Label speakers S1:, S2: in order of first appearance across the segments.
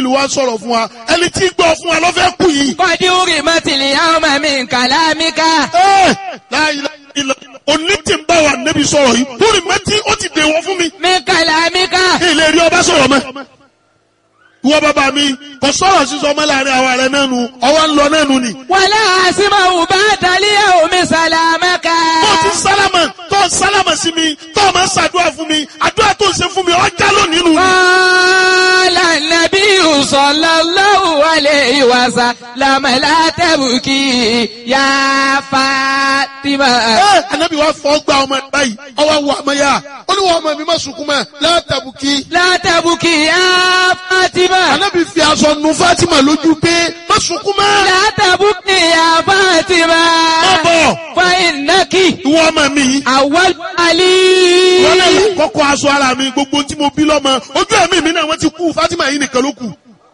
S1: Jibril wá sọ̀rọ̀ fún wa ẹni tí gbọ́ fún wa ló fẹ́ kú yìí.
S2: Kọ́dí orí mọ́tìlì ọmọ mi kàlámíkà.
S1: Ẹ́, la ilaha illa òní tí ń bá wa nẹ́bi sọ̀rọ̀ yìí lórí mẹ́tí ó ti dèwọ́ fún mi.
S2: Mi kàlámíkà.
S1: kí ilé rí ọba sọ̀rọ̀ mọ́. ìwọ bàbá mi kò sọ̀rọ̀ sísọ ọmọ láàrin àwa rẹ̀ náà nu ọwọ́ ń lọ náà nu ni.
S2: Wàlá àsìmọ̀ bá dalíyà omi sàlámẹ́kà.
S1: tó ti sálámà tó sálámà sí mi tó o máa ń ṣàdúrà fún mi àdúrà tó ń ṣe fún mi ọjà lónìí nu.
S2: Qala nabiyyu sallallahu alayhi wa sallam la tabki ya Fatima.
S1: ẹ anabi wa fọ gba ọmọ ẹ báyìí ọwọ́ wọ ọmọ yá ó ní wọ́n ọmọ mi má sunkún mọ́ látàbùkì.
S2: La tabki ya Fatima.
S1: anabi fi aṣọ nu Fatima lójú pé má sunkún mọ́.
S2: La tabki ya Fatima.
S1: má bọ̀
S2: Fa innaki
S1: ìwọ ọmọ mi yìí.
S2: awwal ali.
S1: wọ́n lè kọ́kọ́ aṣọ ara mi gbogbo tí mo bí lọ́mọ ojú ẹ̀mí mi náà wọ́n ti kú Fatima yìí nìkan ló kù.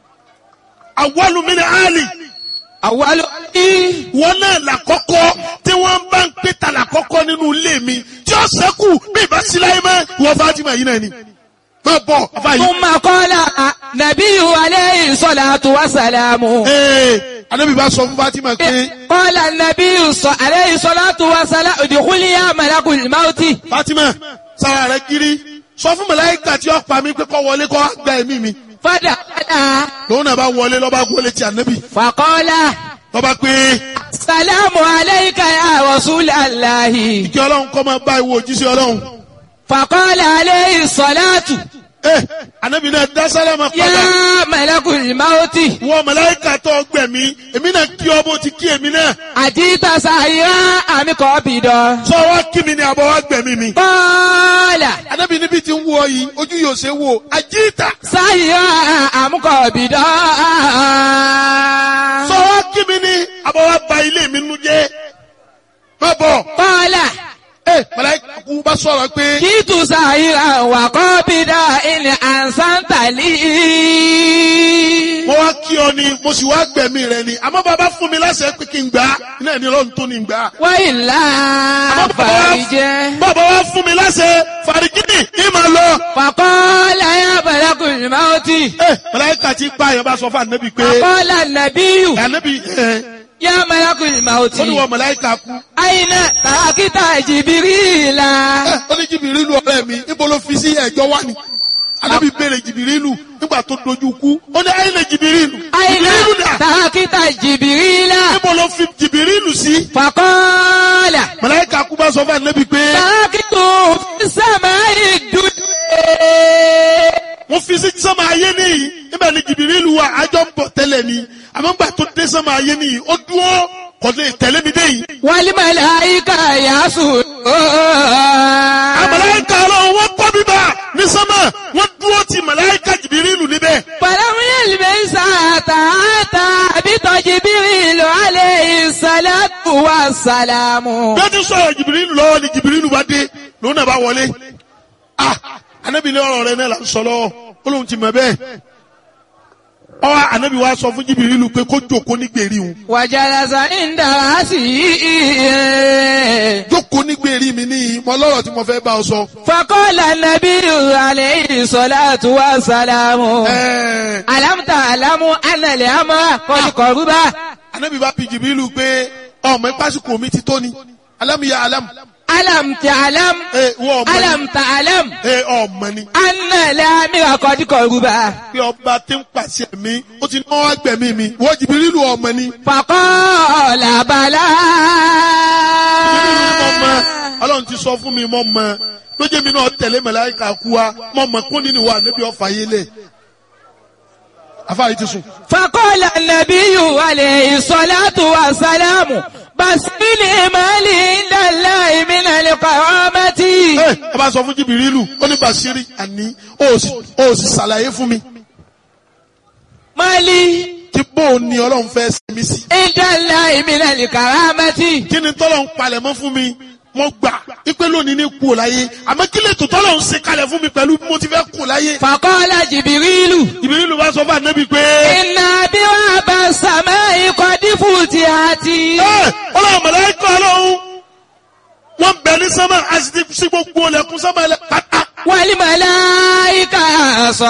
S1: àwọlù mi ni Ali
S2: Awwal ali.
S1: wọ́n náà làkọ́kọ́ tí wọ́n bá ń pè ta làkọ́kọ́ nínú ilé mi tí ó sẹ́kù bí ìbá sí láyé mọ́ ìwọ Fatima yìí náà ni. má bọ̀ afa yìí.
S2: ثم قال نبي عليه الصلاة والسلام
S1: ee anabi bá sọ fún Fatima pé
S2: قال النبي ص- عليه الصلاة والسلام ادخل يا ملك الموت
S1: Fatima sára rẹ kiri sọ fún màláíkà tí ó pa mí pé kó wọlé kó wá gba ẹ̀mí mi
S2: فدخل
S1: lòun náà bá wọlé lọ́ba wọlé ti anabi
S2: فقال
S1: lọ́ba pé
S2: السلام عليك يا رسول الله
S1: kí ọlọ́run kọ́ máa bá ìwọ òjíṣẹ́ ọlọ́run.
S2: فقال عليه الصلاة
S1: Eh, anabi náà dá sálámà padà.
S2: يا ملك الموت
S1: Wọ́n màláíkà tó gbẹ̀mí, èmi náà kí ọ bó ti kí èmi náà.
S2: أجيت سائرا أم قابضا
S1: Sọ wá kí mi ni àbọ̀ wá gbẹ̀mí mi.
S2: قال
S1: Anabi níbi tí ń wọ yìí, ojú yóò ṣe wò. Àjíìtà.
S2: سائرا أم قابضا
S1: Sọ wá kí mi ni àbọ̀ wá ba ilé mi nu jẹ́. Má bọ̀.
S2: قال
S1: Eh, màláíkà kú bá sọ̀rọ̀ pé
S2: Kìtù sàyíra wà kọ́ bí dá ilẹ̀ àǹsántàlì.
S1: mo wá kí ọ ni, mo sì wá gbẹ̀mí rẹ ni. Àmọ́ bàbá fún mi láṣẹ pé kí n gbà á. Iná ẹni ọlọ́run tó ni n gbà á.
S2: Wọ́n ìlà fàríjẹ́.
S1: Bàbá wá fún mi láṣẹ fàrígínì ní màá lọ.
S2: Fàkọ́ láyé àbẹ̀lẹ́kùnrin máa ti.
S1: Eh, màláíkà ti pa àyàn bá sọ fún ànábì pé.
S2: Fàkọ́ lànàbíyù
S1: Ànábì ẹ̀
S2: yá àbẹ̀lẹ́kùnrin máa ti.
S1: ó ní wọ́n màláíkà kú.
S2: Àyìnà tàkítà jìbìrìlà.
S1: Ẹ, ó ní jìbìrìlù ọ̀rẹ́ mi níbo ló fi sí ẹ̀jọ́ wá ni alábi béèrè jìbìrìlù nígbà tó dojú kú ó ní ayé lè jìbìrìlù
S2: Àyìnà
S1: jìbìrìlù dà
S2: tàkítà jìbìrìlà.
S1: níbo ló fi jìbìrìlù sí.
S2: Fàkọ́lá.
S1: màláíkà kú bá sọ fún ànábì pé
S2: Tàkítù sàmà ìdúdú.
S1: wọ́n fi sí sọ́mọ ayé nìyí nígbà ní jìbìrìlù wa àjọ ń bọ̀ tẹ́lẹ̀ ni àmọ́ nígbà tó dé sọ́mọ ayé nìyí ó dúró kò lè tẹ̀lé mi dé yìí.
S2: Wàlímàláìkà yàásù.
S1: àmàláíkà ọlọ́run wọ́n kọ́ bíbá ní sọ́mọ wọ́n dúró ti màláíkà jìbìrìlù níbẹ̀.
S2: Fàlàmúyẹ̀lì bẹ́ẹ̀ sàtà àtà àbítọ̀ jìbìrìlù alẹ́ ìsàlátù wà sàlámù.
S1: bí ó ti sọ̀rọ̀ jìbìrìlù lọ́wọ́ ni jìbìrìlù bá dé lòun náà bá wọlé ah anabi ní ọ̀rọ̀ rẹ náà là ń sọ lọ́wọ́ ó lóun ti mọ̀ bẹ́ẹ̀ ọ anabi wa sọ fún jìbìrìlù pé kó jókòó ní gbèrí òun
S2: Wàjàlásà ń dára sí i.
S1: jókòó ní gbèrí mi ní mọ lọ́rọ̀ tí mo fẹ́ bá ọ sọ.
S2: Fakọ́lá nàbí alẹ́ ìsàlátù wà sàlámù.
S1: Ẹ̀ẹ́,
S2: Alámùtà alámù ànàlẹ́ àmọ́ kọ́lùkọ́rùbá.
S1: anabi bá bi jìbìrìlù pé ọmọ ìpásíkò mi ti tó ni alámìyá alámù
S2: Alámùtà alámù.
S1: ẹ wọ ọmọ ni
S2: Alámùtà alámù.
S1: ẹ ọmọ ni
S2: Ànàlẹ́ àmì kọ́lùkọ́rùbá.
S1: pé ọba tí ń pàṣẹ mi ó ti náwó agbẹ̀mí mi wọ́n jìbìrìlù ọmọ ni.
S2: Fàkọ́ọ̀lá bàlá.
S1: Jìbìrìlù ni mo mọ ọlọ́run ti sọ fún mi mọ́ mọ́ lójé mi náà tẹ̀lé màláíkà kú wa mọ́ mọ́ kún nínú wa níbi ọ̀fà yé lẹ̀ afáyé ti sùn.
S2: Fàkọ́ọ̀lá nàbíyù alẹ́ ìsọ̀látù wà sálámù. Bàṣílì màálì ńlá ìmìnà lè kọ̀ọ́ mẹ́tì.
S1: ẹ ẹ bá sọ fún jìbìrìlù ó ní Bàṣírí àní ó sì ó sì ṣàlàyé fún mi
S2: Màálì
S1: kí bó o ní ọlọ́run fẹ́ sẹ́mi sí.
S2: ńlá ìmìnà lè kọ̀ọ́ mẹ́tì.
S1: kí ni tọ́lọ̀ ń palẹ̀ mọ́ fún mi mo gbà ipe lónìí ní kú ò láyé àmọ́ kí lè tó tọ́lọ̀ ń ṣe kalẹ̀ fún mi pẹ̀lú bí mo ti fẹ́ kú láyé.
S2: Fàkọ́ọ̀lá jìbìrìlù.
S1: jìbìrìlù bá sọ fún ànábì pé.
S2: Iná bí wọ́n bá sàmẹ́ ikọ̀ dífù ti àti.
S1: ẹ ọlọ́run màláíkà ọlọ́run wọ́n bẹ̀ ní sánmà àti sí gbogbo ọlẹ́kùn sánmà ẹlẹ́ pátá.
S2: Wàlí màláìka sọ